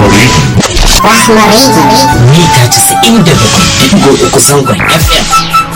Rahmari. Rahmari. Mita 97.3 zangon FM.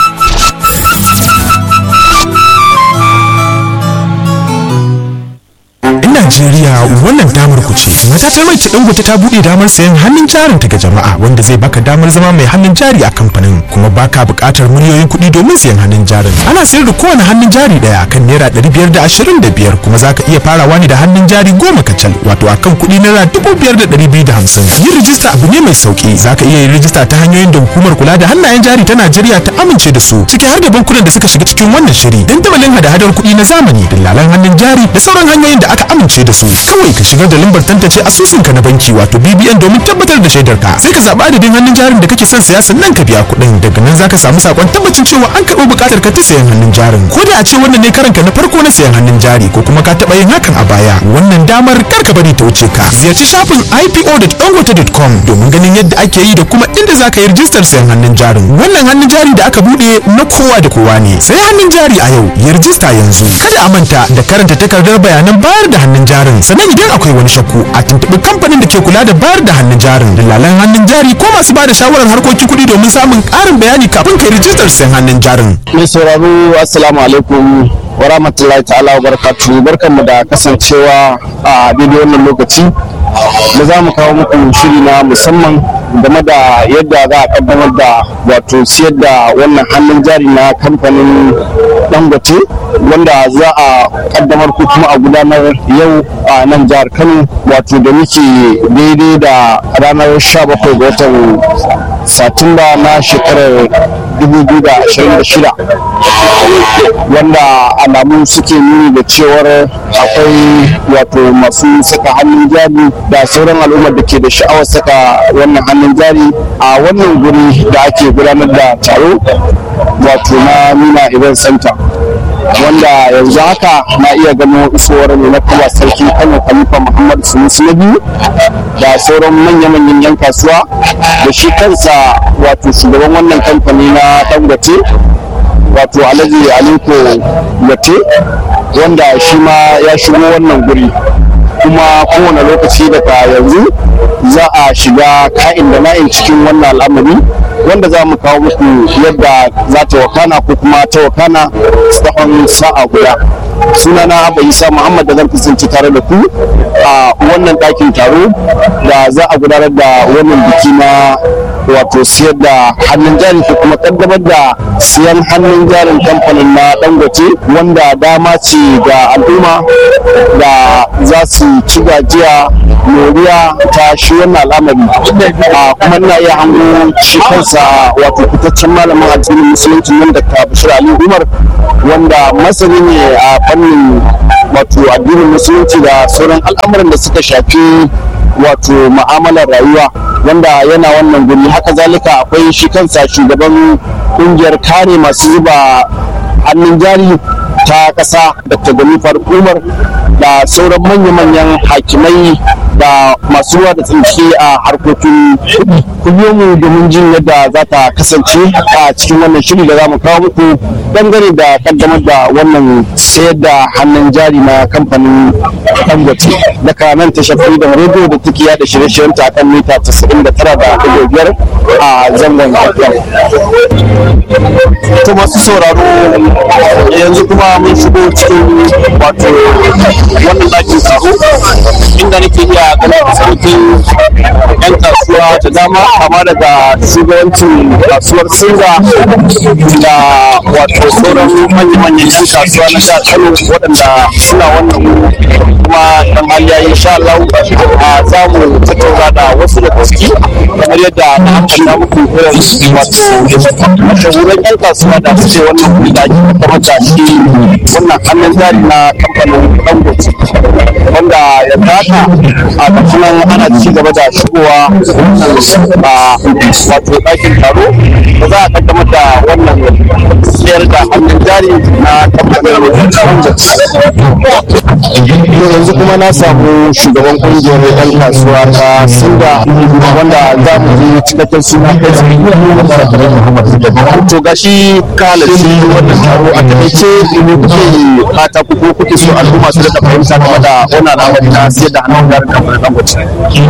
In Najeriya wannan damar ku ce. Matatar mai ta dangote ta buɗe damar sayan hannun jarin ta ga jama'a wanda zai baka damar zama mai hannun jari a kamfanin kuma baka buƙatar miliyoyin kuɗi domin sayan hannun jarin. Ana sayar da kowane hannun jari ɗaya kan naira ɗari biyar da ashirin da biyar kuma zaka iya farawa ne da hannun jari goma kacal wato akan kuɗi naira dubu biyar da ɗari biyu da hamsin. Yin rijista abu ne mai sauƙi zaka iya yin rijista ta hanyoyin da hukumar kula da hannayen jari ta Najeriya ta amince da su ciki har da bankunan da suka shiga cikin wannan shiri dandamalin hada-hadar kuɗi na zamani dillalan hannun jari da sauran hanyoyin da aka amince da su kawai ka shigar da lambar tantance asusunka na banki wato BBN domin tabbatar da shaidar ka sai ka zaɓi adadin hannun jarin da kake son siya sannan ka biya kuɗin daga nan zaka samu sakon tabbacin cewa an karɓi buƙatar ka ta sayan hannun jarin ko da a ce wannan ne karanka na farko na sayan hannun jari ko kuma ka taɓa yin hakan a baya wannan damar kar ka bari ta wuce ka ziyarci shafin ipo.dangote.com domin ganin yadda ake yi da kuma inda zaka yi rijistar sayan hannun jarin wannan hannun jari da aka buɗe na kowa da kowa ne sai hannun jari a yau ya rijista yanzu kada a manta da karanta takardar bayanan bayar da hannun jarin sannan idan akwai wani shakku a tuntuɓi kamfanin da ke kula da bayar da hannun jarin dalalan hannun jari ko masu ba da shawarar harkokin kuɗi domin samun ƙarin bayani kafin kai rijistar sayan hannun jarin mai sauraro assalamu alaikum wa rahmatullahi ta'ala wa barakatuhu barkanmu da kasancewa a daidai wannan lokaci da za mu kawo muku shiri na musamman game da yadda za a kaddamar da wato siyar da wannan hannun jari na kamfanin dangote wanda za a kaddamar ko kuma a gudanar yau a nan jihar kano wato da muke daidai da ranar 17 ga watan satumba na shekarar 2026 wanda alamu suke nuni da cewar akwai wato masu saka hannun jari da sauran al'ummar da ke da sha'awar saka wannan hannun jari a wannan guri da ake gudanar da taro wato na nuna event center wanda yanzu haka na iya gano isowar mai na kuma sarki kano khalifa muhammad sunusu na biyu da sauran manya-manyan yan kasuwa da shi kansa wato shugaban wannan kamfani na dangote wato alhaji aliko yate wanda shi ma ya shigo wannan guri kuma kowane lokaci daga yanzu za a shiga ka'in da na'in cikin wannan al'amari wanda za mu kawo muku yadda za ta wakana ko kuma ta wakana tsawon sa'a guda sunana abba isa muhammad da zan kasance tare da ku a wannan ɗakin taro da za a gudanar da wannan biki na wato siyar da hannun jari ko kuma kaddamar da siyan hannun jarin kamfanin na dangote wanda dama ce ga al'umma da za su ci gajiya moriya ta shi wannan al'amari a kuma ina iya hango shi kansa wato fitaccen malamin addinin musulunci nan da ta bashir ali umar wanda masani ne a fannin wato addinin musulunci da sauran al'amuran da suka shafi wato ma'amalar rayuwa wanda yana wannan guri haka zalika akwai shi kansa shugaban kungiyar kare masu zuba hannun jari ta ƙasa dr ganifar umar da sauran manya-manyan hakimai da masu ruwa da tsinke a harkokin kuɗi ku biyo mu domin jin yadda za ta kasance a cikin wannan shiri da za mu kawo muku dangane da kaddamar da wannan sayar da hannun jari na kamfanin dangote daga nan ta shafi da rediyo da take yada shirye-shiryen ta kan mita 99 da biyar a zangon fm to masu sauraro yanzu kuma mun shigo cikin wato wannan ɗakin taro inda nake iya ganin sautin yan kasuwa da dama kama daga shugabancin kasuwar singa da wato sauran manya-manyan yan kasuwa na jihar kano waɗanda suna wannan kuma dan hali yayi insha Allah za mu tattauna da wasu da ciki kamar yadda na ambata muku irin wato mashahuran yan kasuwa da suke wannan kuɗi da ake kamar da shi wannan hannun jari na kamfanin dangote wanda yanzu haka a nan ana ci gaba da shigowa a wato ɗakin taro da za a kaddamar da wannan siyar da hannun jari na kamfanin yanzu kuma na samu shugaban kungiyar 'yan kasuwa ta singa wanda za mu ji cikakken suna to gashi ka halarci wannan taro a takaice kuke fata ku ko kuke so al'umma su da fahimta game da wannan al'amari na siyar da hannun jarin kamfanin dangote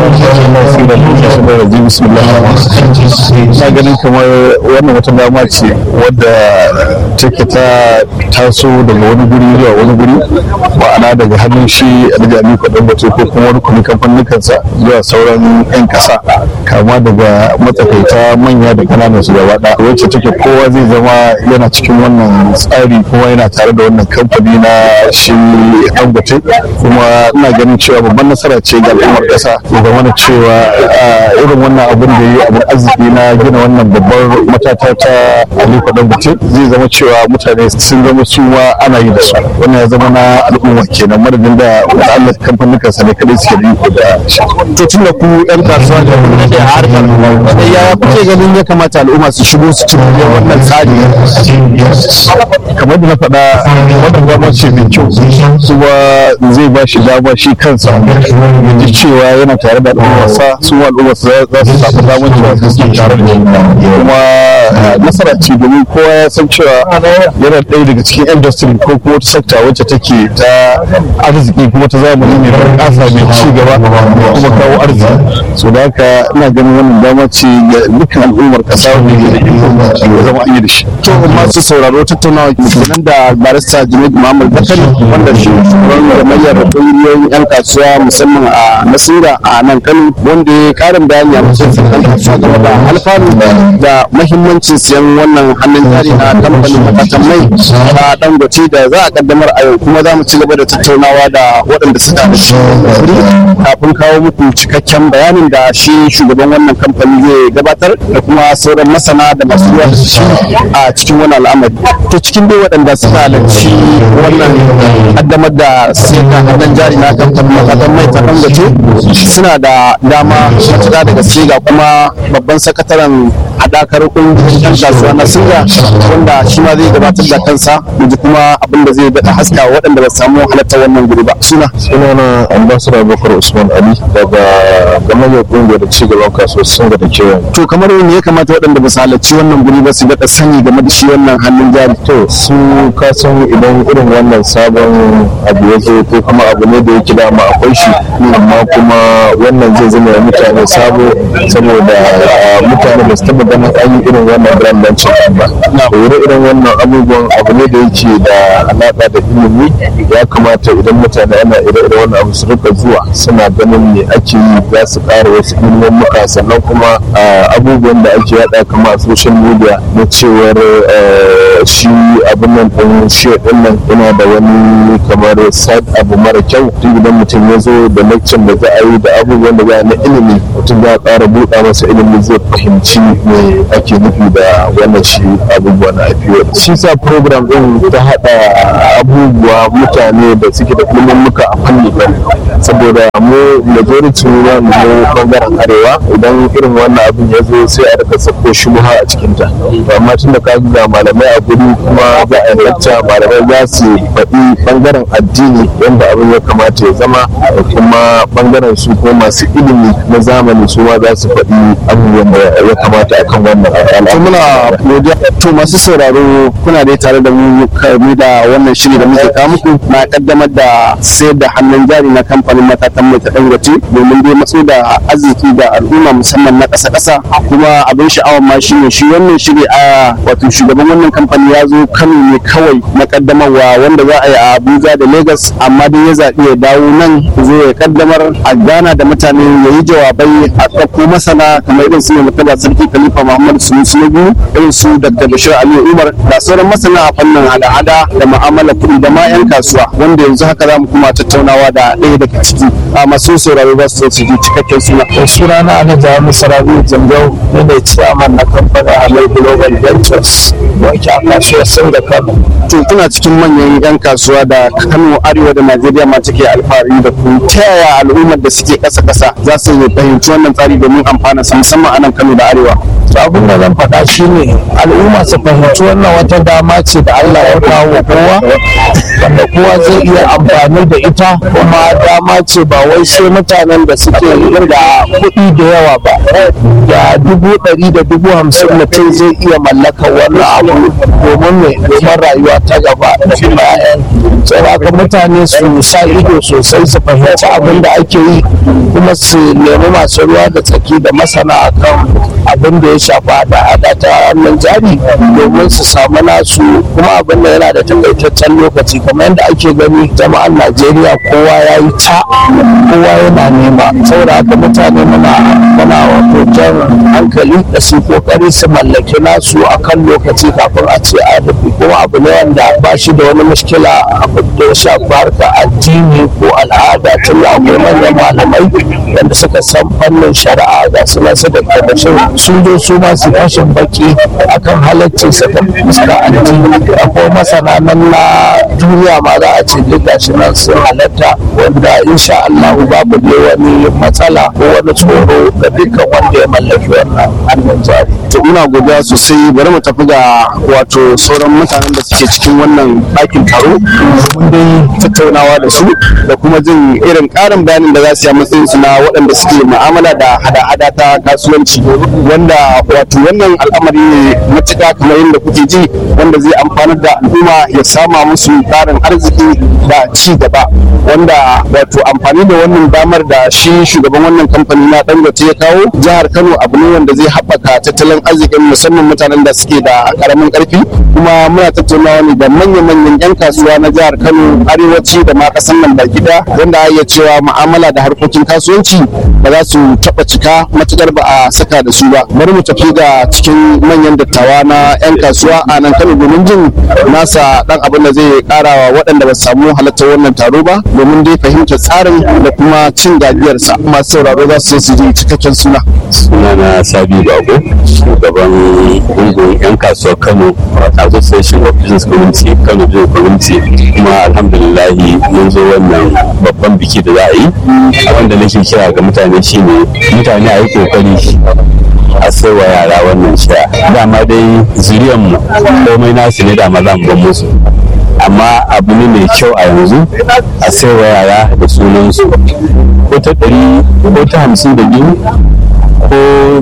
na ganin kamar wannan wata dama ce wadda take ta taso daga wani guri zuwa wani guri ma'ana daga hannun shi alhaji aliko dangote ko kuma wani kuma kamfanin kansa zuwa sauran 'yan kasa kama daga matsakaita manya da kananan su gaba ɗaya wacce take kowa zai zama yana cikin wannan tsari kuma yana tare da wannan kamfani na shi dangote kuma ina ganin cewa babban nasara ce ga al'ummar kasa ya zama da cewa irin wannan abin da yi abin arziki na gina wannan babbar matata ta aliko dangote zai zama cewa mutane sun zama su ma ana yi da su wannan ya zama na al'umma kenan madadin da wani allah kamfanin kansa ne kadai suke da iko da shi to tun da ku 'yan kasuwa da kuma da harkar ya kuke ganin ya kamata al'umma su shigo su ci wannan tsari kamar da na faɗa wannan dama ce mai kyau kuma zai ba shi dama shi kansa ya ji cewa yana tare da al'ummarsa su al'ummarsa za su samu damar cewa su suna tare da shi kuma nasara ce domin kowa ya san cewa yana ɗaya daga cikin industry ko kuma wata sakta wacce take ta arziki kuma ta zamani ne ta ƙasa mai ci gaba kuma kawo arziki so da haka ina ganin wannan dama ce ga dukkan al'ummar ƙasa wanda ke da ya zama an yi da shi to masu sauraro tattaunawa kenan da barista Junaid Muhammad Zakari wanda shi shugaban gamayyar kungiyoyin yan kasuwa musamman a Nasira a nan Kano wanda ya karin bayani a matsayin yan kasuwa game da alfanu da mahimmancin siyan wannan hannun jari na kamfanin matatan mai na Dangote da za a kaddamar a yau kuma za mu ci gaba da tattaunawa da waɗanda suka da shi kafin kawo muku cikakken bayanin da shi shugaban wannan kamfani zai gabatar da kuma sauran masana da masu ruwa da shi a cikin wani al'amari to cikin dai waɗanda suka halarci wannan kaddamar da sai da hannun jari na kamfanin matatan mai ta dangote suna da dama matuƙa da gaske ga kuma babban sakataren haɗakar ƙungiyar yan kasuwa na singa wanda shi ma zai gabatar da kansa yanzu kuma abin da zai daɗa haska waɗanda ba su samu halartar wannan guri ba suna sunana ambassador bakar usman ali daga gamayyar kungiyar cigaban kasuwar singa da kewaye to kamar me ya kamata waɗanda ba su halarci wannan guri ba su daɗa sani game da shi wannan hannun jari to su kasan idan irin wannan sabon abu ya zo ko kuma abu ne da yake dama akwai shi amma kuma wannan zai zama wa mutane sabo saboda mutane ba su taba ganin an yi irin wannan brand launching ba ire irin wannan abubuwan abu ne da yake da alaƙa da ilimi ya kamata idan mutane ana ire irin wannan abu su rika zuwa suna ganin me ake yi za su ƙara wasu ilimin muka sannan kuma abubuwan da ake yada kama a social media na cewar shi abin nan ɗin shi ɗin nan yana da wani kamar sad abu mara kyau tun idan mutum ya zo da lecture da za a yi da abubuwan da za a na ilimi mutum za a ƙara buɗa masa ilimi zai fahimci me ake nufi da wannan shi abubuwa na IPO shi sa program ɗin ta haɗa abubuwa mutane da suke da ilimin muka a fanni saboda mu majority na mu bangaren arewa idan irin wannan abin ya zo sai a rika sako shubha a cikinta amma tun da ka ga malamai a guri kuma za a lacca malamai za su faɗi bangaren addini wanda abin ya kamata ya zama da kuma bangaren su ko masu ilimi na zamani su ma za su faɗi abubuwan da ya kamata akan wannan to muna godiya to masu sauraro kuna dai tare da mu kame da wannan shiri da muke kawo muku na kaddamar da sayar da hannun jari na kamfanin matatan mai ta dangote domin dai matso da arziki da al'umma musamman na ƙasa ƙasa kuma abin sha'awar ma shi ne shi wannan shiri a wato shugaban wannan kamfani ya zo kano ne kawai na kaddamarwa wanda za a yi a abuja da lagos amma dai ya zaɓi ya dawo nan zo ya kaddamar a gana da mutane ya yi jawabai a ɗauko masana kamar irin su ne mutaba sarki khalifa muhammadu sunusu na biyu irin su dr bashir aliyu umar da sauran masana a fannin hada-hada da mu'amala kuɗi da ma 'yan kasuwa wanda yanzu haka za mu kuma tattaunawa da ɗaya daga ciki a masu sauraro ba su su ji cikakken suna. suna na ana jami'in sarabi zambiau ne ne ciyaman na kamfanin halal global ventures wanke aka kasuwar sun da kano to kuna cikin manyan 'yan kasuwa da kano arewa da najeriya ma take alfahari da ku ta yaya al'ummar da suke ƙasa ƙasa za su fahimci wannan tsari domin amfana su musamman a nan kano da arewa to abin da zan faɗa shine al'umma su fahimci wannan wata dama ce da Allah ya kawo wa kowa wanda kowa zai iya amfani da ita kuma dama ce ba wai sai mutanen da suke da kuɗi da yawa ba da dubu ɗari da dubu hamsin mutum zai iya mallaka wannan abu domin mai domin rayuwa ta gaba da kuma 'ya'yan saboda mutane su sa ido sosai su fahimci abin da ake yi kuma su nemi masu ruwa da tsaki da masana akan abin da ya shafi hada-hada ta hannun jari domin su samu nasu kuma abin da yana da takaitaccen lokaci kamar yadda ake gani jama'an najeriya kowa ya yi ta kowa yana nema saboda haka mutane muna muna wato jan hankali da su kokari su mallaki nasu akan lokaci kafin a ce a rufe kuma abu ne wanda ba shi da wani mushkila abu da ya shafi harka addini ko al'ada tun da akwai manyan malamai wanda suka san fannin shari'a ga su nasu da kabashin sun zo su ma su fashin baki akan halaccin saka fuska addini akwai masana nan na duniya ma za a ce duk gashi nan sun halatta wanda insha Allah babu dai wani matsala ko wani tsoro ga dukkan wanda ya mallaki wannan hannun jari to muna godiya sosai bari mu tafi ga wato sauran mutanen da suke cikin wannan ɗakin taro domin dai tattaunawa da su da kuma jin irin ƙarin bayanin da za su yi a matsayin su na waɗanda suke mu'amala da hada-hada ta kasuwanci wanda wato wannan al'amari ne matuƙa kamar yadda kuke ji wanda zai amfanar da al'umma ya sama musu ƙarin arziki da ci gaba wanda wato amfani da wannan damar da shi shugaban wannan kamfani na dangote ya kawo jihar kano abu ne wanda zai haɓaka tattalin arzikin musamman mutanen da suke da ƙaramin ƙarfi kuma muna tattaunawa ne da manya-manyan 'yan kasuwa na jihar kano arewaci da ma ƙasar nan baki ɗaya wanda iya cewa mu'amala da harkokin kasuwanci ba za su taɓa cika matuƙar ba a saka da su ba bari mu tafi ga cikin manyan dattawa na 'yan kasuwa a nan kano domin jin nasa ɗan abin da zai ƙara wa waɗanda ba su samu halartar wannan taro ba domin dai fahimtar tsarin da kuma cin gajiyarsa masu sauraro za su su ji cikakken suna. sunana sabi bago shugaban gungun 'yan kasuwar kano association of business community kano business community kuma alhamdulillahi mun zo wannan babban biki da za a yi wanda nake kira ga mutane shine mutane a yi kokari a sai wa yara wannan sha dama dai zuriyan mu komai nasu ne dama za mu ban musu amma abu ne mai kyau a yanzu a sai wa yara da sunansu ko ta ɗari ko ta hamsin da biyu ko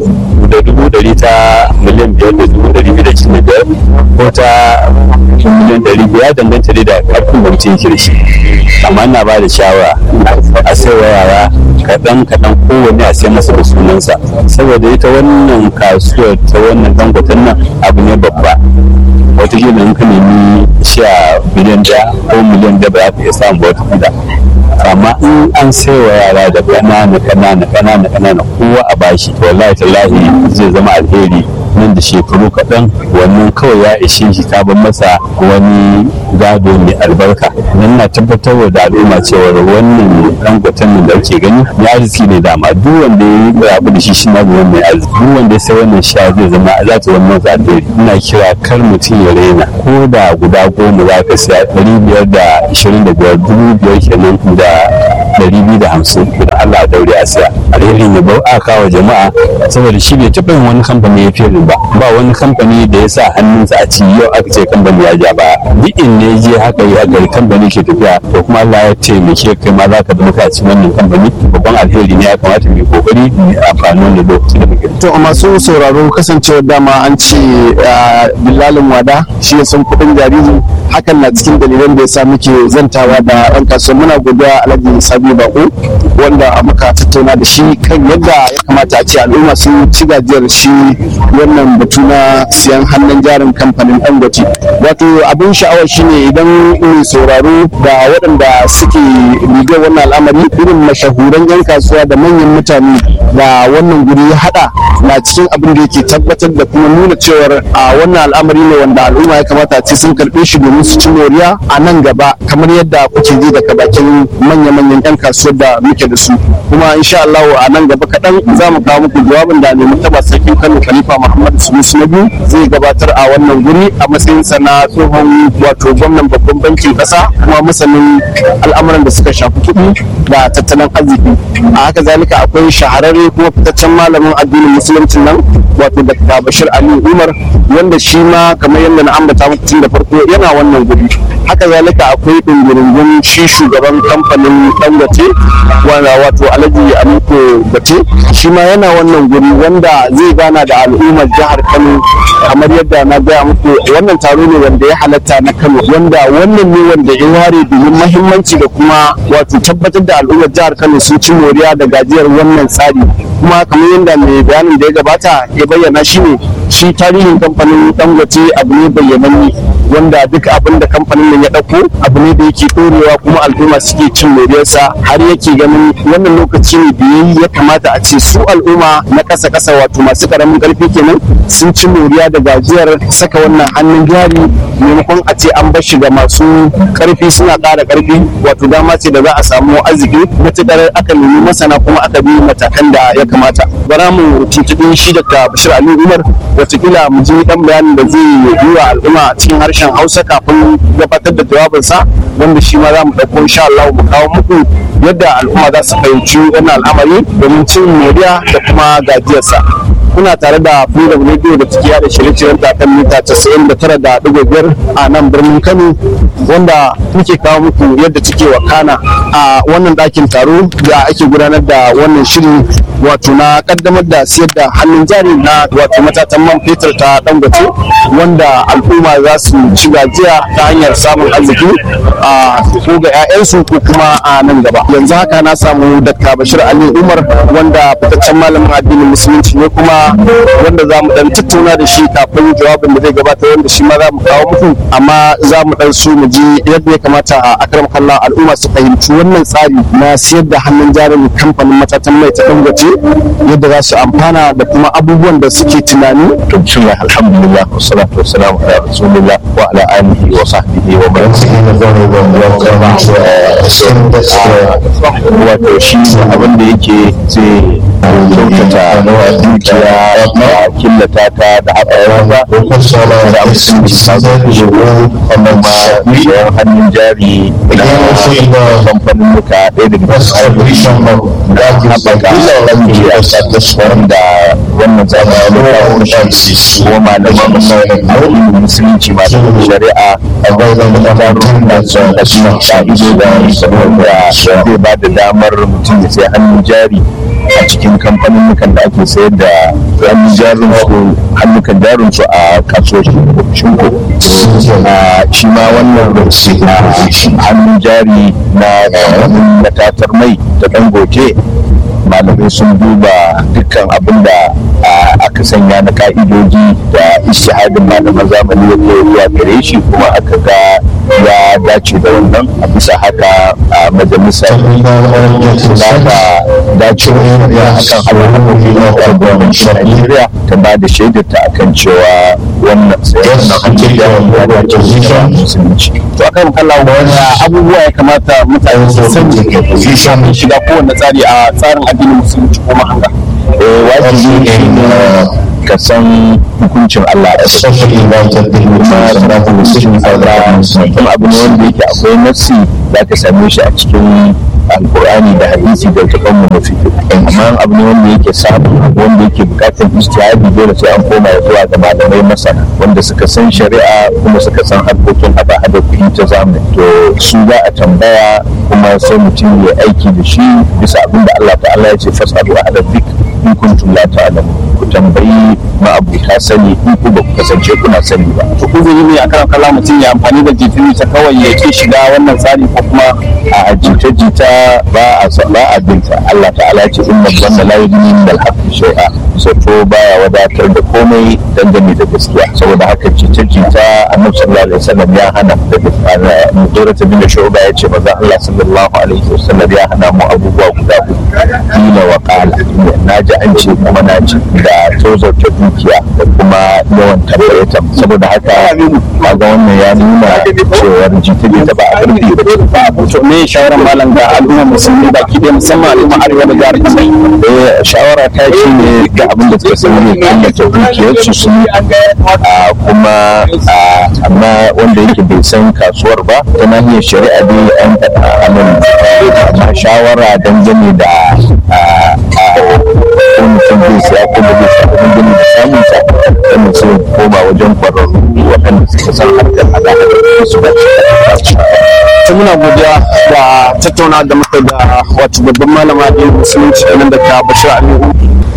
da dubu ɗari ta miliyan biyar da dubu ɗari biyu da cikin biyar ko ta miliyan ɗari biyar danganta dai da ƙarfin da mutum yake da shi amma ina ba da shawara a sai wa yara kaɗan kaɗan kowanne a sai masa da sunansa saboda ita wannan kasuwar ta wannan dangoton nan abu ne babba watakila in ka nemi sha miliyan daya ko miliyan da ba za ka iya samun ba wata amma in an sai wa yara da ƙanana ƙanana ƙanana ƙanana kowa a bashi to wallahi tallahi zai zama alheri nan da shekaru kaɗan wannan kawai ya ishe shi ta ban masa wani gado mai albarka nan na tabbatar da al'umma cewa wannan dangoton nan da ake gani ya arziki ne dama duk wanda ya yi rabu da shi shi na zuwa mai arziki duk wanda ya sai wannan sha zai zama za ta zama masa alheri ina kira kar mutum ya raina ko da guda goma za ka siya ɗari biyar da ashirin da biyar dubu biyar kenan da ɗari biyu da hamsin da Allah a daure a siya alherin ya bau aka kawo jama'a saboda shi bai taɓa yin wani kamfani ya fiye ba ba wani kamfani da ya sa hannunsa a ci yau aka ce kamfani ya ja ba duk in ne je haka yi a gari kamfani ke tafiya to kuma Allah ya taimake kai ma za ka zama ka ci wannan kamfani babban alheri ne ya kamata mu yi kokari mu yi amfani da lokaci da muke to a masu sauraro kasancewar dama an ce billalin wada shi ya san kuɗin jariri hakan na cikin dalilan da ya sa muke zantawa da ɗan kasuwa muna godiya alhaji sabi bako wanda muka tattauna da shi kan yadda ya kamata a ce al'umma sun ci gajiyar shi wannan batu na siyan hannun jarin kamfanin dangote wato abin sha'awar shine idan mai sauraro da waɗanda suke rigar wannan al'amari irin mashahuran 'yan kasuwa da manyan mutane da wannan guri ya haɗa na cikin abin da yake tabbatar da kuma nuna cewar a wannan al'amari ne wanda al'umma ya kamata ce sun karɓe shi domin su ci moriya a nan gaba kamar yadda kuke ji daga bakin manya-manyan 'yan kasuwar da muke da su kuma insha Allah a nan gaba kaɗan za mu kawo muku jawabin da mai martaba sarkin Kano Khalifa Muhammad Sunusi na biyu zai gabatar a wannan guri a matsayinsa na tsohon wato gwamnan babban bankin ƙasa kuma masanin al'amuran da suka shafi kuɗi da tattalin arziki a haka zalika akwai shahararre kuma fitaccen malamin addinin musulunci nan wato Dr. Bashir Ali Umar wanda shi ma kamar yadda na ambata muku tun da farko yana wannan guri haka zalika akwai ɗungurungun shi shugaban kamfanin dangote wanda wato alhaji aliko bate shi ma yana wannan guri wanda zai gana da al'ummar jihar kano kamar yadda na gaya muku wannan taro ne wanda ya halatta na kano wanda wannan ne wanda ya ware domin mahimmanci da kuma wato tabbatar da al'ummar jihar kano sun ci moriya da gajiyar wannan tsari kuma kamar yadda mai bayanin da ya gabata ya bayyana shi ne shi tarihin kamfanin dangote abu ne bayyananne wanda duk abin da kamfanin nan ya ɗauko abu ne da yake ɗorewa kuma al'umma suke cin moriyarsa har yake ganin wannan lokaci ne da yayi ya kamata a ce su al'umma na ƙasa ƙasa wato masu ƙaramin ƙarfi kenan sun ci moriya da gajiyar saka wannan hannun jari maimakon a ce an bar shi ga masu ƙarfi suna ƙara ƙarfi wato dama ce da za a samu arziki matuƙar aka nemi masana kuma aka bi matakan da ya kamata bara mu tuntuɓi shi daga bashir ali umar watakila mu ji ɗan bayanin da zai yi wa al'umma a cikin harshen hausa kafin gabatar da jawabinsa wanda shi ma za mu ɗauko insha Allah mu kawo muku yadda al'umma za su fahimci wannan al'amari domin cin moriya da kuma gajiyarsa kuna tare da freedom radio da take yada shirye-shiryen ta kan mita 99.5 a nan birnin kano wanda muke kawo muku yadda take wakana a wannan ɗakin taro da ake gudanar da wannan shiri wato na kaddamar da siyar da hannun jari na wato matatan man fetur ta dangote wanda al'umma za su ci gajiya ta hanyar samun arziki a ko ga 'ya'yansu ko kuma a nan gaba yanzu haka na samu dakta bashir ali umar wanda fitaccen malamin addinin musulunci ne kuma wanda za mu dan tattauna da shi kafin jawabin da zai gabata wanda shi ma za mu kawo muku amma za mu dan so mu ji yadda ya kamata a akram kallon al'umma su fahimci wannan tsari na siyar da hannun jarin kamfanin matatan mai ta dangote yadda za su amfana da kuma abubuwan da suke tunani to bismillah alhamdulillah wassalatu wassalamu ala rasulillah wa ala alihi wa sahbihi wa man wato shi abin da yake zai kyautata dukiya da killata ta da haɓaka da musulunci ta zo wannan ma sayan hannun jari na kamfanin muka ɗaya daga cikin da haɓaka dukiya wanda wannan zamani ya kawo shi kuma malaman addinin musulunci malaman shari'a a gwazon mutanen da sun da suna ka'ido da saboda zai ba da damar mutum ya sai hannun jari a cikin kamfanin da ake sayar da hannun jarin su hannukan jarin su a kasuwar shinko shi ma wannan hannun jari na kamfanin matatar mai ta dangote malamai sun duba dukkan abin da aka sanya na ka'idoji da ishihadin malaman zamani ya zuwa gare shi kuma aka ga ya dace da wannan a bisa haka a majalisar za ta dace da akan alhamdulillah na gwamnatin Najeriya ta ba da shaidarta akan cewa wannan sayan na hannun ya dace da musulunci. to akan kallon wani abubuwa ya kamata mutane su sani samun shiga kowane tsari a tsarin addinin musulunci ko mahanga wajibi ne ka san hukuncin Allah a cikin kuma da hukuncin Allah kuma abu ne wanda yake akwai nassi za ka same shi a cikin alkur'ani da hadisi da taban mu mafi amma abu ne wanda yake samu wanda yake bukatar ijtihadi dole sai an koma zuwa ga malamai masana wanda suka san shari'a kuma suka san harkokin hada hada kuɗi ta zamani to su za a tambaya kuma sai mutum ya aiki da shi bisa abin da Allah ta'ala ya ce fasalu ahla dhikr in kuntum la ta'lamu ku tambayi ma'abuta sani in ku ba ku kasance kuna sani ba to ku zai ne akan kallon mutum ya amfani da jifini ta kawai ya ke shiga wannan tsari ko kuma a jita-jita ba a ba a binta Allah ta'ala ya ce inna dhanna la yughni min al-haqqi shay'a zato baya wadatar da komai dangane da gaskiya saboda haka jita-jita annabi sallallahu alaihi wasallam ya hana da mudurata bin shu'ba ya ce maza Allah sallallahu alaihi wasallam ya hana mu abubuwa guda uku kila wa qala na ji an ce kuma na ji da tozarta dukiya da kuma yawan tambayeta saboda haka kaga wannan ya nuna cewar jita-jita ba a karfi ba a to me shawaran malam ga al'ummar musulmi baki ɗaya musamman al'ummar arewa da jihar Kano eh shawara ta shi ne ga abin da suka sani ne killace dukiyarsu su yi a kuma a, amma wanda yake bai san kasuwar ba ta nahiyar shari'a dai an faɗa anan amma shawara dangane da a, a, ko mutum zai siya ko ba zai siya ba dangane da samun sa sai mutum ya koma wajen kwararru waɗanda suka san harkar hada-hada su ba ta muna godiya da tattauna da muka da wato babban malama da musulunci kenan da ta bashir aliyu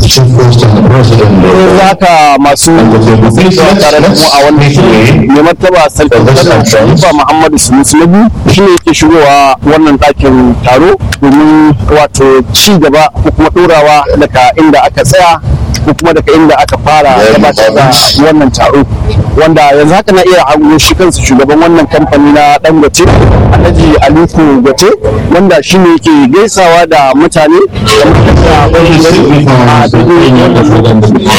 yanzu haka masu zuwa tare da mu a wannan shiri mai martaba sarkin kano sharifa muhammadu sunusu na biyu shi ne yake shigowa wannan ɗakin taro domin wato ci gaba ko kuma ɗorawa daga inda aka tsaya ko kuma daga inda aka fara gabatar da wannan taro wanda yanzu haka na iya hango shi kansa shugaban wannan kamfani na dangote alhaji aliko gote wanda shi ne yake gaisawa da mutane a daidai wannan lokaci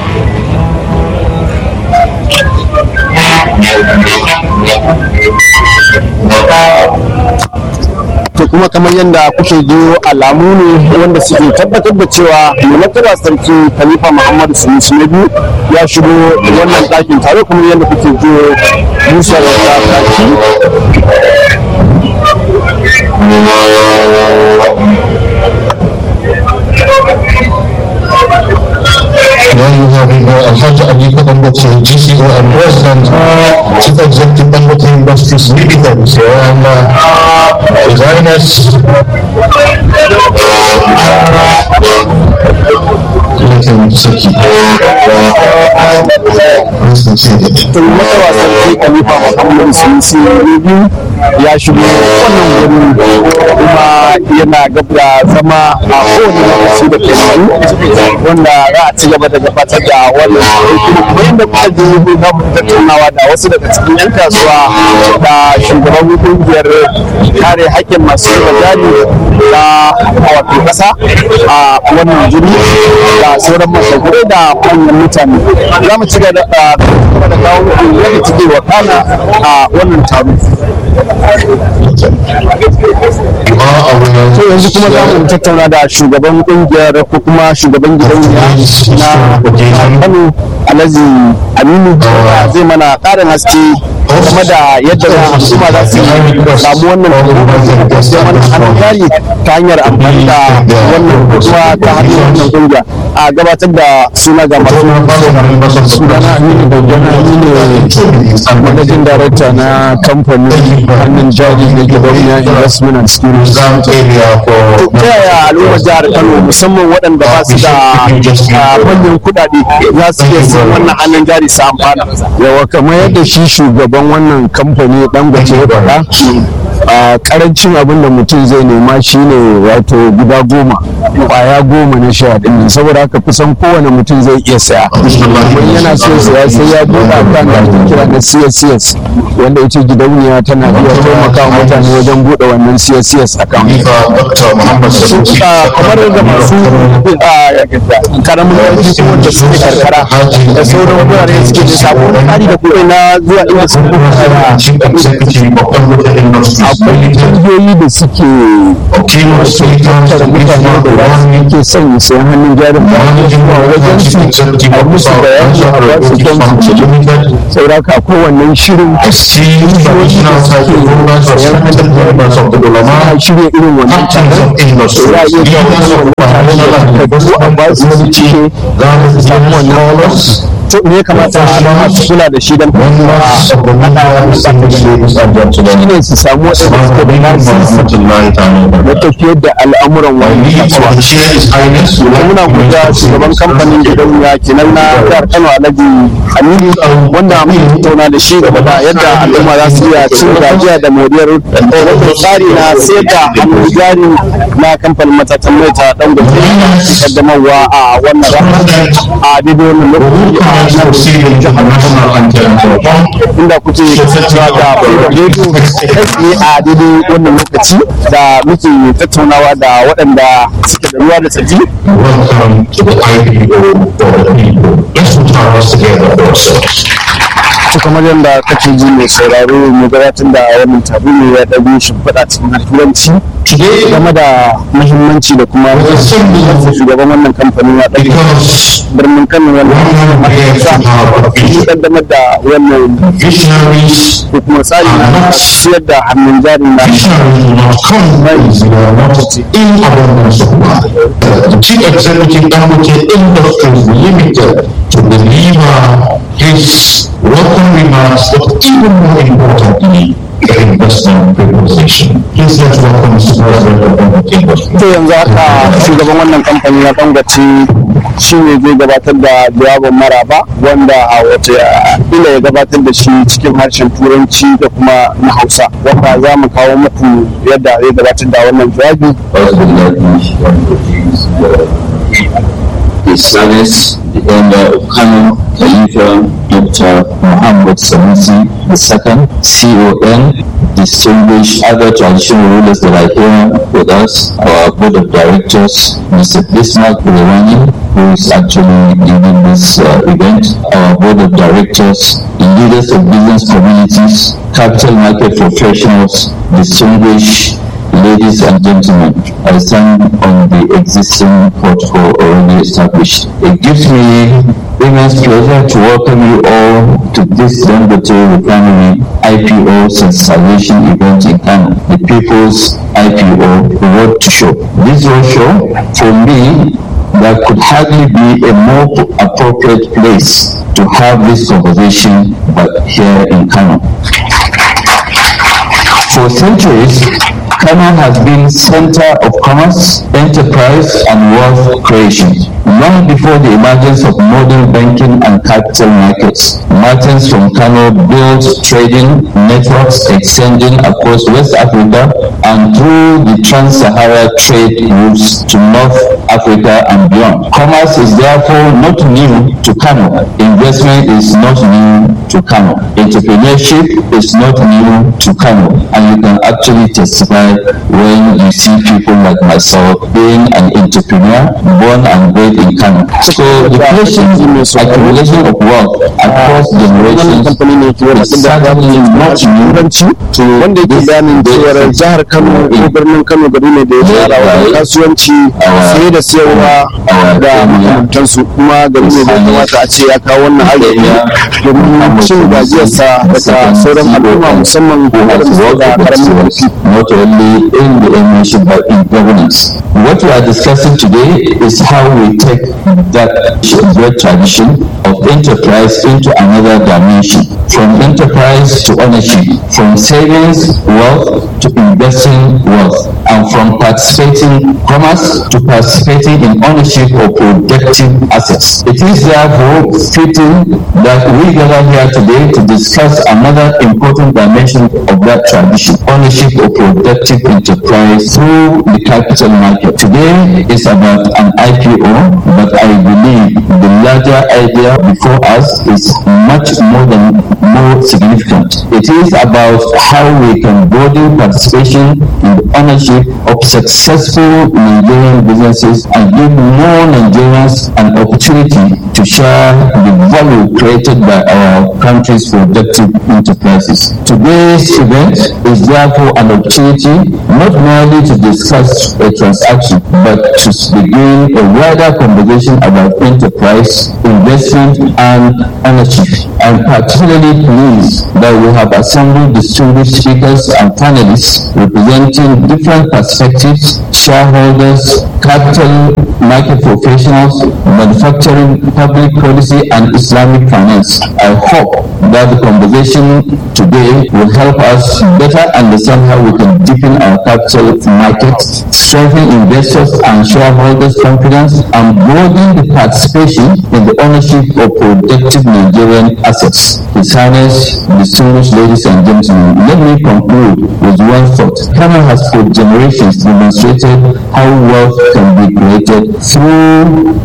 to kuma kamar yadda kuke jiyo alamu ne wanda suke tabbatar da cewa mai martaba sarki khalifa muhammadu sunusi na biyu ya shigo wannan ɗakin tare kuma yadda kuke jiyo musa da ta Then you have uh, Alhaji Aliko Dangote, GCO and President, Chief Executive Dangote Industries Limited. So, and uh, designers. Let him check it. Let's consider it. to martaba sarki khalifa muhammadu sunusi na biyu ya shigo wannan wuri kuma yana gab da zama a kowane lokaci da ke nan wanda za a ci gaba da gabatar da wannan aiki kuma yadda kuka ji za mu tattaunawa da wasu daga cikin 'yan kasuwa da shugaban kungiyar kare haƙƙin masu zuba jari na wato ƙasa a wannan jiri da sauran mashagurai da manyan mutane za mu ci gaba da kuma da kawo muku yadda take wakana a wannan taro to yanzu kuma za mu tattauna da shugaban kungiyar ko kuma shugaban gidauniya na kano alhaji aminu zai mana ƙarin haske game da yadda al'umma za su samu wannan sai mana hannun jari ta hanyar amfani da wannan kuma ta hanyar wannan kungiya a gabatar da suna ga masu sunana aminu bayyana ni ne managing director na kamfanin hannun jari na gidauniya investment and security to ta yaya al'ummar jihar kano musamman waɗanda ba su da ah, manyan kuɗaɗe za su iya sayan wannan hannun jari su amfana yawa kamar yadda shi shugaban wannan kamfani dangote ya faɗa a karancin abin da mutum zai nema shine wato guda goma kwaya goma na sha ɗin nan saboda haka kusan kowane mutum zai iya saya idan yana so saya sai ya buɗe akan da ake kira na CSCS wanda ita gidauniya tana iya taimaka wa mutane wajen buɗe wannan CSCS account Dr. Muhammad Sanusi. Ah, kamar da masu ah, karamin ƙarfi ko wanda suke karkara da sauran wurare suke da sabon tsari da kuɗi na zuwa inda su Chief Executive of Dangote Industries akwai ƙungiyoyi da suke Kimo tattara mutane da za su yake son ya sayan hannun jarin ba zuwa wajen su a musu bayani a ba su don su ci sauraka akwai wannan shirin ana shirya irin wannan taron da za a iya kawo wannan takardu a ba su su cike za su samu wannan to me ya kamata a su kula da shi don shi ne su samu waɗanda suka da lasisi na tafiyar da al'amuran wani kasuwa da muna guda shugaban kamfanin gidauniya kenan na jihar kano alhaji aminu wanda muka tattauna da shi game da yadda al'umma za su iya cin gajiya da moriyar wannan tsari na sayar da hannun jari na kamfanin matatan mai ta dangote ke kaddamarwa a wannan rana a daidai wannan lokaci a let's proceed with the national anthem for one. inda kuke kasancewa da Freedom Radio kai tsaye a daidai wannan lokaci da muke tattaunawa da waɗanda suke da ruwa da tsaki Welcome to the IPO for the people. Let's put our hands together for ourselves. ta kamar yadda kake ji mai sauraro mai gabatar da wannan taro ne ya ɗago shimfiɗa cikin turanci Today, game da muhimmanci da kuma shugaban wannan kamfanin ya ɗago because birnin kano wannan we are here to have a ya vision, ƙaddamar da wannan visionaries, ko kuma tsari na siyar da hannun jarin na visionaries will not come ways, they are not in abundance of wealth. The chief executive Dangote Industries Limited to deliver his welcome remarks, but even more importantly, the investment proposition. Please let's welcome Mr. President of Dangote Industries. to yanzu haka shugaban wannan kamfani na dangote shi ne zai gabatar da jawabin maraba wanda a wace ila ya gabatar da shi cikin harshen turanci da kuma na hausa wanda za mu kawo muku yadda zai gabatar da wannan jawabi His Service, the Emir of Kano, Khalifa Dr. Muhammad Sanusi II, CON, distinguished other traditional rulers that are here with us, our board of directors, Mr. Bismarck Bulewani, who is actually leading this uh, event, our board of directors, leaders of business communities, capital market professionals, distinguished Ladies and gentlemen, I stand on the existing protocol already established. It gives me immense pleasure to welcome you all to this Dangote Refinery IPO sensation event in Kano, the People's IPO Road to Show. This roadshow, for me, there could hardly be a more appropriate place to have this conversation but here in Kano. For centuries, Kano has been center of commerce, enterprise, and wealth creation. Long before the emergence of modern banking and capital markets, merchants from Kano built trading networks extending across West Africa and through the trans-Sahara trade routes to North Africa and beyond. Commerce is therefore not new to Kano. Investment is not new to Kano. Entrepreneurship is not new to Kano. And you can actually testify when you see people like myself being an entrepreneur born and bred in Kano. So the patient accumulation of wealth across wannan generations kamfani ne ke wani is da certainly not new turanci wanda yake bayanin cewar jihar kano ko birnin kano gari ne da ya fara wajen kasuwanci saye da siyarwa da makamantansu kuma gari ne da ya kamata a ce ya kawo wannan arziki domin cin gajiyarsa daga sauran al'umma musamman waɗanda suke da karamin ƙarfi not only in the emission but in governance. What we are discussing today is how we take that great tradition of enterprise into another dimension, from enterprise to ownership, from savings wealth to investing wealth, and from participating commerce to participating in ownership of productive assets. It is therefore fitting that we gather here today to discuss another important dimension of that tradition, ownership of productive enterprise through the capital market. Today is about an IPO, but I believe the larger idea before us is much more than more significant. It is about how we can broaden participation in the ownership of successful Nigerian businesses and give more Nigerians an opportunity to share the value created by our country's productive enterprises. Today's event is therefore an opportunity not merely to discuss a transaction, but to begin a wider conversation about enterprise, investment, and ownership. I'm particularly pleased that we have assembled distinguished speakers and panelists representing different perspectives, shareholders, capital market professionals, manufacturing, public policy, and Islamic finance. I hope that the conversation today will help us better understand how we can deepen our capital markets, strengthen investors and shareholders' confidence, and broaden the participation in the ownership of productive Nigerian assets. His Highness, distinguished ladies and gentlemen, let me conclude with one thought. Kano has for generations demonstrated how wealth can be created through enterprise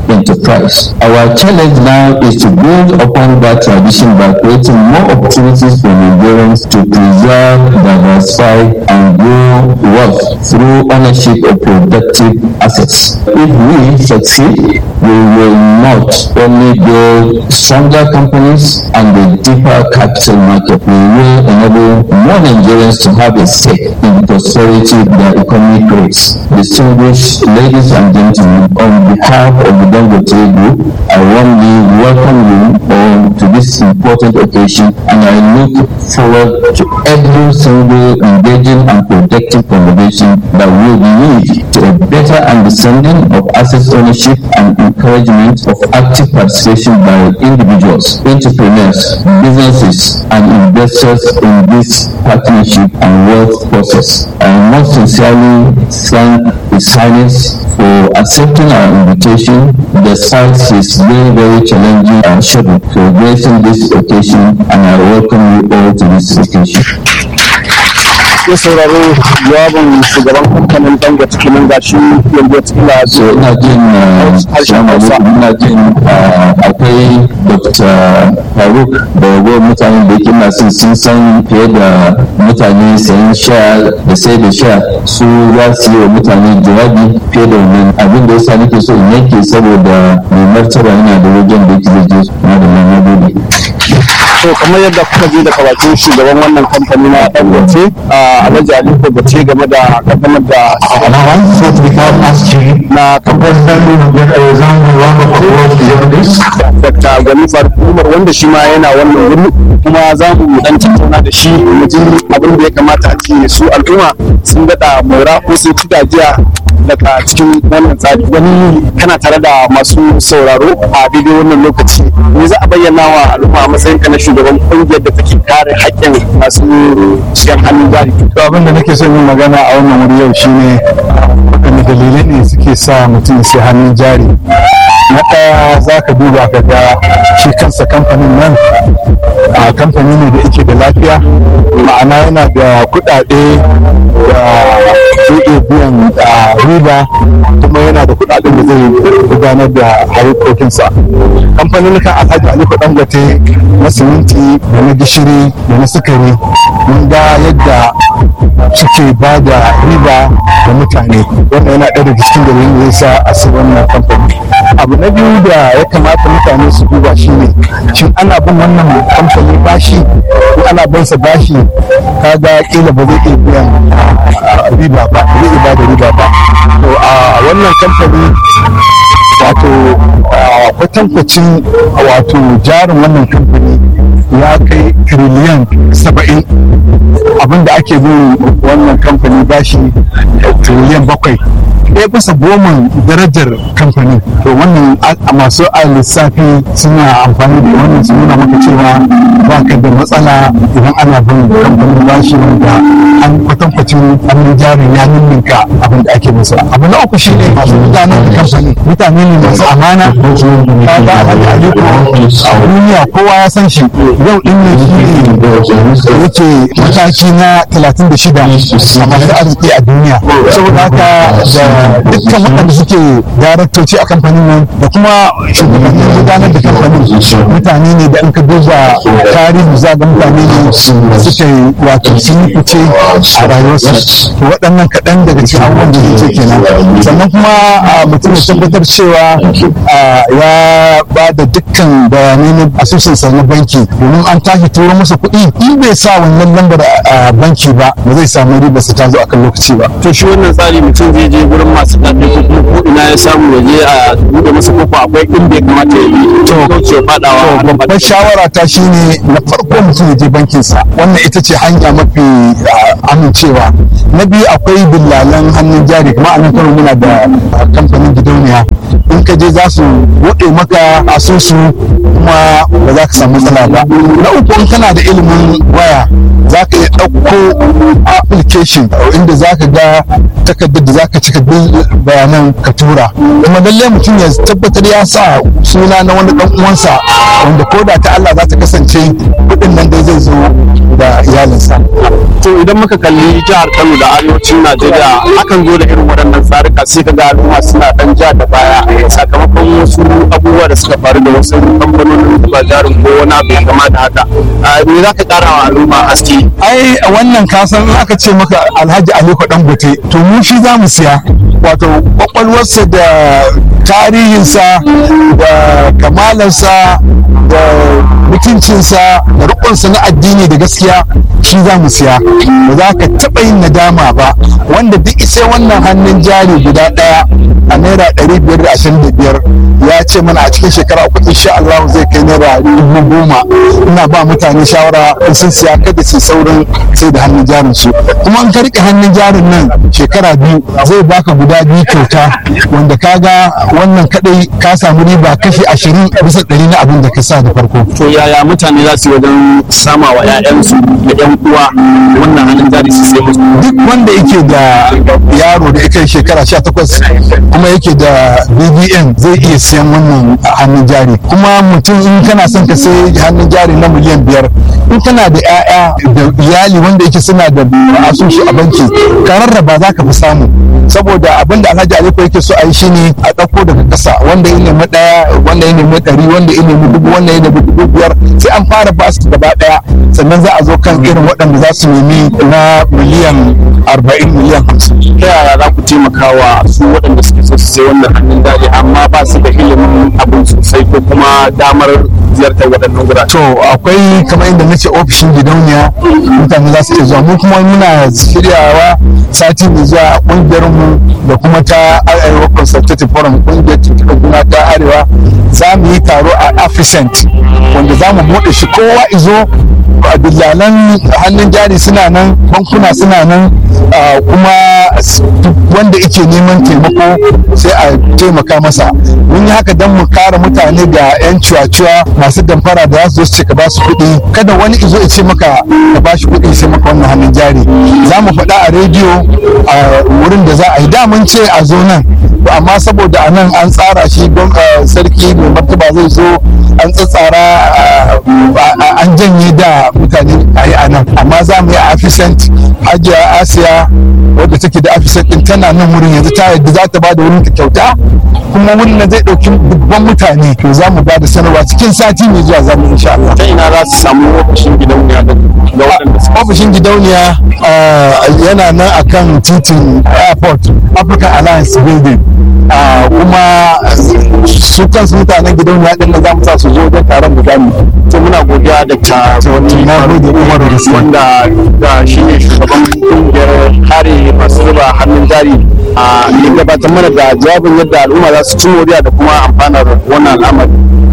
price. Our challenge now is to build upon that tradition by creating more opportunities for Nigerians to preserve, diversify, and grow wealth through ownership of productive assets. If we succeed, we will not only build stronger companies and a deeper capital market, we will enable more Nigerians to have a stake in the prosperity their economy creates. Distinguished ladies and gentlemen, on behalf of the Dangote Group, I warmly welcome you all to this important occasion and I look forward to every single engaging and productive conversation that will lead to a better understanding of asset ownership and encouragement of active participation by individuals, entrepreneurs, businesses, and investors in this partnership and wealth process. I most sincerely thank His Highness for accepting our invitation despite his very, very challenging uh, schedule for gracing this occasion and I welcome you all to this occasion. ya sauraro jawabin shugaban kamfanin dangote kenan ga shi yanzu tsila so ina jin harshen hausa ina jin akwai dr faruk da ragowar mutanen da yake ina son sun san fiye da mutane sayan sha da sai da sha su za su yi wa mutane jawabi fiye da wannan abin da yasa nake so in yanke saboda mai martaba yana da wajen da yake zai je na da nan gode to kamar yadda kuka ji daga bakin shugaban wannan kamfani na dangote a alhaji aliko bace game da kaddamar da na Dr. Gwani Faruk Umar wanda shi ma yana wannan wuri kuma za mu dan tattauna da shi mu ji abin da ya kamata a ce su al'umma sun daɗa mora ko sun ci gajiya daga cikin wannan tsari wani kana tare da masu sauraro a daidai wannan lokaci me za a bayyana wa al'umma a matsayin ka na shugaban kungiyar da take kare haƙƙin masu siyan hannun jari to abin da nake son yin magana a wannan wuri yau shine waɗanne dalilai ne suke sa mutum sai hannun jari na ɗaya za ka duba ka ga shi kansa kamfanin nan a kamfani ne da yake da lafiya ma'ana yana da kuɗaɗe da zai iya biyan riba kuma yana da kuɗaɗen da zai gudanar da harkokinsa kamfanin kan alhaji aliko dangote na siminti da na gishiri da na sukari mun ga yadda suke ba da riba da mutane wannan yana ɗaya daga cikin dalilin da ya sa a sai wannan kamfani abu na biyu da ya kamata mutane su duba shi ne shin ana bin wannan kamfani bashi ko ana bin sa bashi kaga kila ba zai iya biyan riba ba zai iya ba da riba ba to a wannan kamfani wato kwatankwacin wato jarin wannan kamfani ya kai triliyan saba'in abinda ake bin wannan kamfani bashi triliyan bakwai ɗaya bisa goma darajar kamfani to wannan a masu a lissafi suna amfani da wannan su nuna maka cewa ba ka da matsala idan ana bin kamfanin bashi wanda an kwatankwacin hannun jarin ya ninninka abin da ake musu abu na uku shine masu gudanar da kamfani mutane ne masu amana ka ga alhaji aliko a duniya kowa ya san shi yau din ne shi ne yake mataki na 36 a masu arziki a duniya saboda haka da dukkan waɗanda suke daraktoci a kamfanin nan da kuma shugabannin gudanar da kamfanin mutane ne da in ka duba tarihi za ga mutane ne suke wato sun yi fice a rayuwarsu to waɗannan kaɗan daga cikin abubuwan da yake kenan sannan kuma mutum ya tabbatar cewa ya ba da dukkan bayanai na asusunsa na banki domin an tashi turo masa kuɗi in bai sa wannan lambar a banki ba ba zai samu riba su ta zo akan lokaci ba to shi wannan tsari mutum zai je gurin masu daɗi ko kuma ko ina ya samu ya je a buɗe masa kofa akwai inda ya kamata ya bi to kauce faɗawa to babbar shawara ta shine na farko mutum ya je bankinsa wannan ita ce hanya mafi amincewa na biyu akwai dillalan hannun jari kuma a nan kano muna da kamfanin gidauniya in ka je za su buɗe maka asusu kuma ba za ka samu matsala ba na uku in kana da ilimin waya za ka iya ɗauko application inda za ka ga takardar da za ka cika bayanan ka tura kuma lallai mutum ya tabbatar ya sa suna na wani ɗan uwansa wanda ko da ta Allah za ta kasance kuɗin nan dai zai zo da iyalinsa. to idan muka kalli jihar Kano da arewacin Najeriya akan zo da irin waɗannan tsarika sai ka ga al'umma suna ɗan ja da baya sakamakon wasu abubuwa da suka faru da wasu kamfanonin da ba jarin ko wani abu ya kama da haka me za ka ƙara wa al'umma haske ai wannan kasan in aka ce maka alhaji aliko dangote to mu shi za mu siya wato kwakwalwarsa da tarihinsa da kamalarsa da mutuncinsa da rikonsa na addini da gaskiya shi za mu siya ba za ka taɓa yin nadama ba wanda duk isa wannan hannun jari guda ɗaya a naira ɗari biyar da ashirin da biyar ya ce mana a cikin shekara uku insha Allah zai kai naira dubu goma ina ba mutane shawara in sun siya kada su saurin sai da hannun jarin su kuma in ka rike hannun jarin nan shekara biyu zai baka guda biyu kyauta wanda kaga wannan kadai ka samu riba kashi ashirin bisa ɗari na abin da ka sa da farko to yaya mutane za su yi wajen sama wa 'ya'yansu da 'yan uwa wannan hannun jari su sai musu duk wanda yake da yaro da yake shekara 18 kuma yake da bbn zai iya siyan wannan hannun jari kuma mutum in kana son ka sai hannun jari na miliyan biyar in kana da 'ya'ya da iyali wanda yake suna da asusu a banki ka rarraba za ka fi samu saboda abin da alhaji aliko yake so a yi shine a ɗauko daga ƙasa wanda ya nemi ɗaya wanda ya nemi ɗari wanda ya nemi dubu wanda ya nemi dubu biyar sai an fara ba su gaba ɗaya sannan za a zo kan irin waɗanda za su nemi na miliyan arba'in miliyan hamsin ta yaya za ku taimaka wa su waɗanda suke so su sai wannan hannun jari amma ba su da ilimin abin sosai ko kuma damar ziyartar waɗannan gurare to akwai kamar inda nace ofishin gidauniya mutane za su iya zuwa mu kuma muna shiryawa sati mai zuwa a ƙungiyar mu da kuma ta arewa consultative forum ƙungiyar tuntuɓar juna ta arewa za mu yi taro a africent wanda za mu buɗe shi kowa izo dillalan hannun jari suna nan bankuna suna nan kuma wanda yake neman taimako sai a taimaka masa mun yi haka don mu kare mutane ga 'yan cuwa-cuwa masu damfara da za su zo su ce ka ba su kuɗi kada wani izo ya ce maka ka ba shi kuɗi sai maka wannan hannun jari za mu faɗa a rediyo a wurin da za a yi da mun ce a zo nan amma saboda a nan an tsara shi don sarki mai martaba zai zo an tsatsara an janye da mutane a yi a nan amma za mu yi a afisant hajiya asiya wadda take da afisant din tana nan wurin yanzu ta yadda za ta ba da wurin ta kyauta kuma wurin nan zai ɗauki dubban mutane to za mu ba da sanarwa cikin sati mai zuwa za mu insha Allah. ta ina za su samu ofishin gidauniya da waɗanda su ofishin gidauniya yana nan akan titin airport african alliance building kuma su kansu mutanen gidauniya din nan za mu sa su zo don taron mu gani to muna godiya da ta wani wanda da shi ne shugaban kungiyar kare masu zuba hannun jari a ya gabatar mana da jawabin yadda al'umma za su ci moriya da kuma amfanar wannan al'amari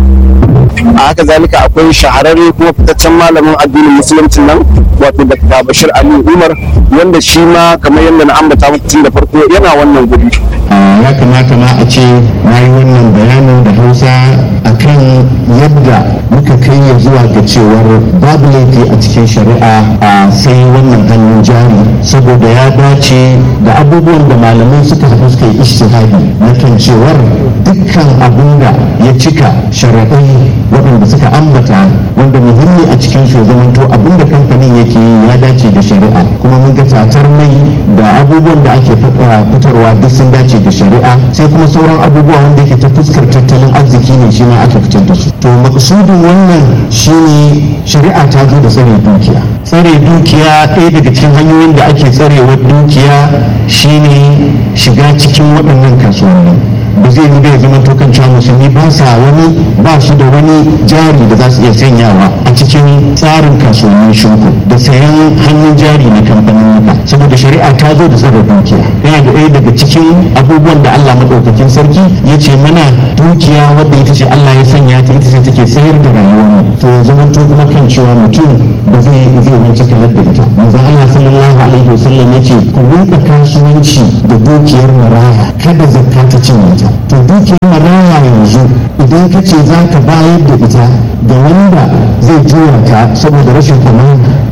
a haka zalika akwai shahararre kuma fitaccen malamin addinin musulunci nan wato da bashir ali umar wanda shi ma kamar yadda na ambata muku tun da farko yana wannan guri ya kamata ma a ce na yi wannan bayanin da hausa akan yadda muka kai ya zuwa ga cewar babu laifi a cikin shari'a a sai wannan hannun jari saboda ya dace da abubuwan da malamai suka haɗu suka yi ishtihadi na kan cewar dukkan abin da ya cika shari'ai waɗanda suka ambata wanda muhimmi a cikin su zamanto abin da kamfanin yake yi ya dace da shari'a kuma mun ga tatar mai da abubuwan da ake fitarwa duk sun dace da shari'a sai kuma sauran abubuwa wanda yake ta fuskar tattalin arziki ne shi ma aka fitar da su to maksudin wannan shine shari'a ta zo da tsare dukiya tsare dukiya ɗaya daga cikin hanyoyin da ake tsarewar dukiya shine shiga cikin waɗannan kasuwanni ba zai yi bai zama tokan cewa musulmi ba sa wani ba su da wani jari da za su iya sanyawa a cikin tsarin kasuwannin shinku da sayan hannun jari na kamfanin saboda shari'a ta zo da tsare dukiya yana da ɗaya daga cikin abubuwan da Allah maɗaukakin sarki ya ce mana dukiya wadda ita ce Allah ya sanya ta ita ce take sayar da rayuwar to ya zama to kuma kan cewa mutum ba zai zai wance kalar da ita manzo Allah sallallahu alaihi wasallam ya ce ku rinka kasuwanci da dukiyar maraya kada zakka ta cinye ta to dukiyar maraya yanzu idan ka ce za ka bayar da ita ga wanda zai juya ta saboda rashin amana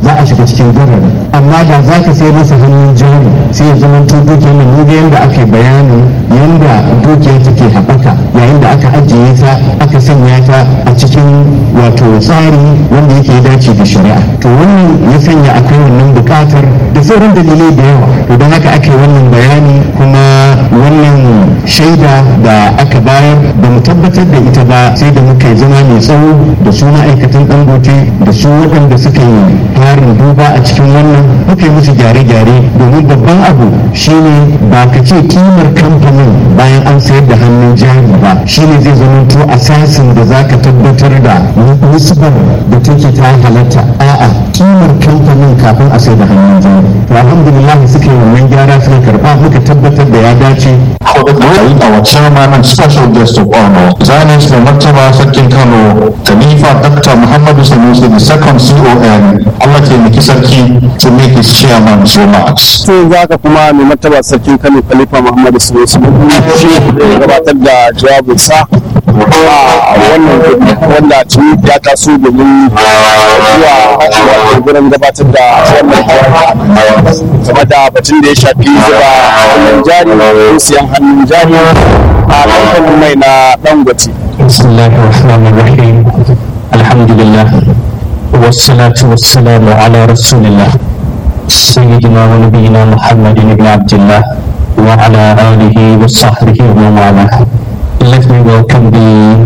za a shiga cikin garari amma da za ka sai masa hannun jari sai ya zama to dukiyar nan muga yadda aka yi bayanin yadda dukiyar take haɓaka yayin da aka ajiye ta aka sanya ta a cikin wato tsari wanda yake dace da shari'a to wannan ya sanya akwai wannan buƙatar da sauran dalilai da yawa to don haka aka yi wannan bayani kuma wannan shaida da aka bayar da mu tabbatar da ita ba sai da muka yi zama mai tsawo da su ma'aikatan dangote da su waɗanda suka yi farin duba a cikin wannan muka yi musu gyare-gyare domin babban abu shine ba ka ce kimar kamfanin bayan an sayar da hannun jari ba shine zai zama to asasin da za ka tabbatar da nisbar da take ta halatta a'a kimar kamfanin kafin a sayar da hannun jari to alhamdulillah suka yi wannan gyara suka karba muka tabbatar da ya dace our chairman and special guest of honor, Zionist mai martaba sarkin Kano, Khalifa Dr. Muhammadu Sanusi the second CON, Allah taimaki sarki to make his chairman's remarks. sai za ka kuma mai martaba sarkin kano khalifa muhammadu sunusi shi da ya gabatar da jawabinsa a wannan guri wanda tuni ya taso domin zuwa wato gurin gabatar da wannan jawabi game da batun da ya shafi zuba hannun jari ko siyan hannun jari a kamfanin mai na dangote بسم الله الرحمن الرحيم الحمد لله والصلاة والسلام على رسول الله سيدنا ونبينا محمد بن عبد الله وعلى آله وصحبه ومن والاه Let me welcome the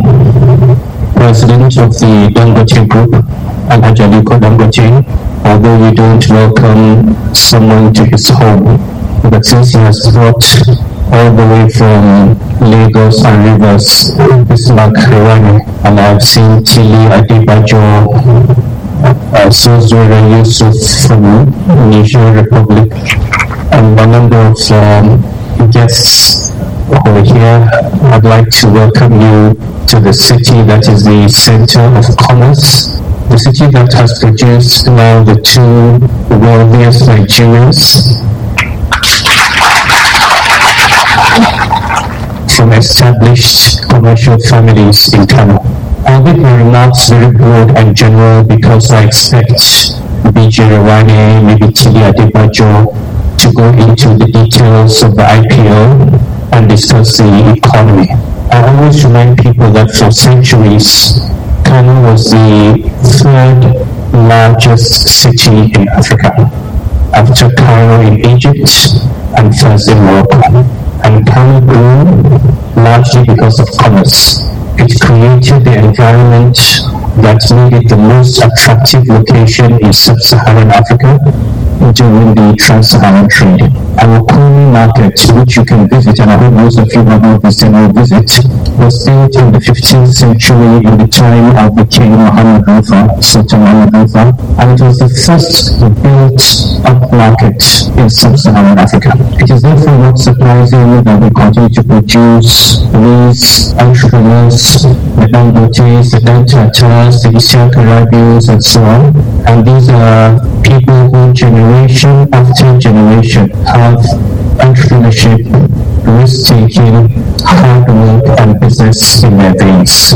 President of the Dangote Group, Alhaji Aliko Dangote, although we don't welcome someone to his home, but since he has brought all the way from Lagos and Rivers, Bismarck, Rwanda, and I've seen Tili Adebajo, uh, Sozora Yusuf from Niger Republic, and a number of um, guests who are here. I'd like to welcome you to the city that is the center of commerce, the city that has produced now the two wealthiest Nigerians from established commercial families in Kano. I'll make my remarks very broad and general because I expect BJ Rawane, maybe Tili Adebajo to go into the details of the IPO and discuss the economy. I always remind people that for centuries, Kano was the third largest city in Africa after Cairo in Egypt and first in Morocco. And Kano grew largely because of commerce. It created the environment that made it the most attractive location in sub-Saharan Africa during the trans-Saharan trade. Our Kumi market, which you can visit, and I hope most of you have not visited will visit, was built in the 15th century in the time of the King Muhammad Rufa, Sultan Muhammad Rufa, and it was the first built up market in sub-Saharan Africa. It is therefore not surprising that we continue to produce these entrepreneurs, the Dangotes, the Dantatas, the Isiaq Arabians, and so on. And these are people who generation after generation have entrepreneurship, risk-taking, hard work, and business in their veins.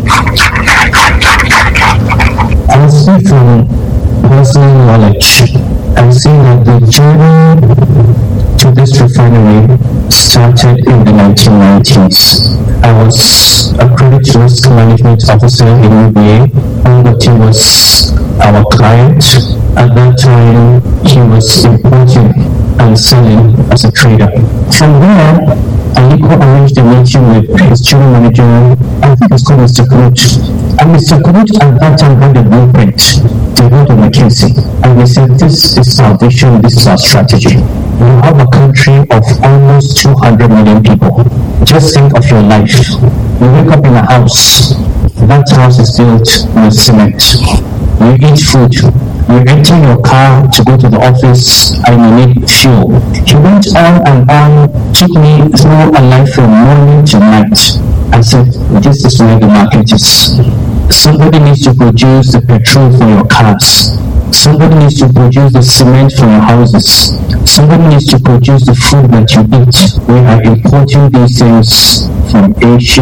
I speak from personal knowledge. I see that the journey to this refinery started in the 1990s. I was a credit risk management officer in UBA. Dangote was our client. At that time, he was importing and selling as a trader. From there, Aliko arranged a meeting with his general manager, I think it's called Mr. Kurut. And Mr. Kurut at that time had a blueprint. They wrote on McKinsey. And they said, this is our vision, this is our strategy. We have a country of almost 200 million people. Just think of your life. You wake up in a house. That house is built with cement. You eat food. You enter your car to go to the office and you need fuel. He went on and on, took me through a life from morning to night. I said, this is where the market is. Somebody needs to produce the petrol for your cars. Somebody needs to produce the cement for your houses. Somebody needs to produce the food that you eat. We are importing these things from Asia.